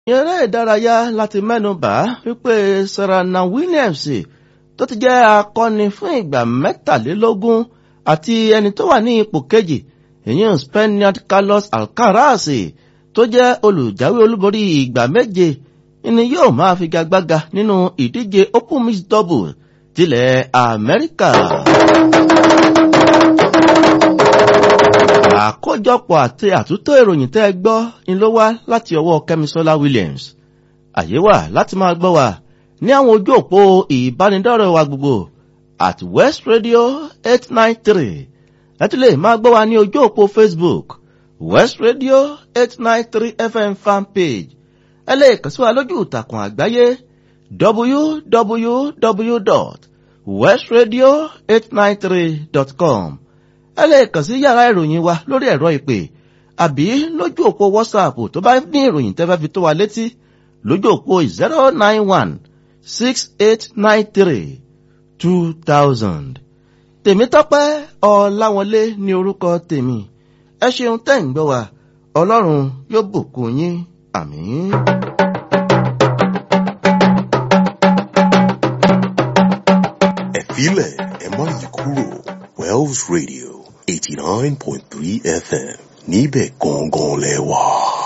eré ìdárayá láti mẹ́nubà wípé Serena Williams tó ti jẹ́ akọni fún ìgbà mẹ́tàlélógún àti ẹni tó wà ní ipò kejì ìyẹn Spaniard Carlos Alcaraz tó jẹ́ olùjáwé olúborí ìgbà méje ni yóò máa figagbága nínú ìdíje Open Mixed Double tilẹ̀ Amẹ́ríkà. àkójọpọ̀ àti àtúntò ìròyìn tẹ́ ẹ gbọ́ ni ló wá láti ọwọ́ Kẹ́misọ́lá Williams àyè wà láti máa gbọ́ wa ní àwọn ojú òpó ìbánidọ́rẹ̀ wa gbogbo at West Radio eight nine three láti lè máa gbọ́ wa ní ojú òpó Facebook West Radio eight nine three FM fan page ẹ lè kàn sí wa lójú ìtàkùn àgbáyé www.westradio893.com ẹ lè kàn sí yàrá ìròyìn wa lórí ẹ̀rọ ìpè àbí lójú òpó WhatsApp tó bá ní ìròyìn tẹ́fẹ́ fi tó wa létí lójú òpó zero nine one six eight nine three two thousand. Tèmítọ́pẹ́ Ọláwọlé ní orúkọ tèmi ẹ ṣeun tẹ́ ń gbọ́ wa Ọlọ́run yóò bùkún yín àmín. ẹ filẹ̀ ẹ má yí kúrò Wells Radio eighty nine point three FM níbẹ̀ gangan lẹ wà.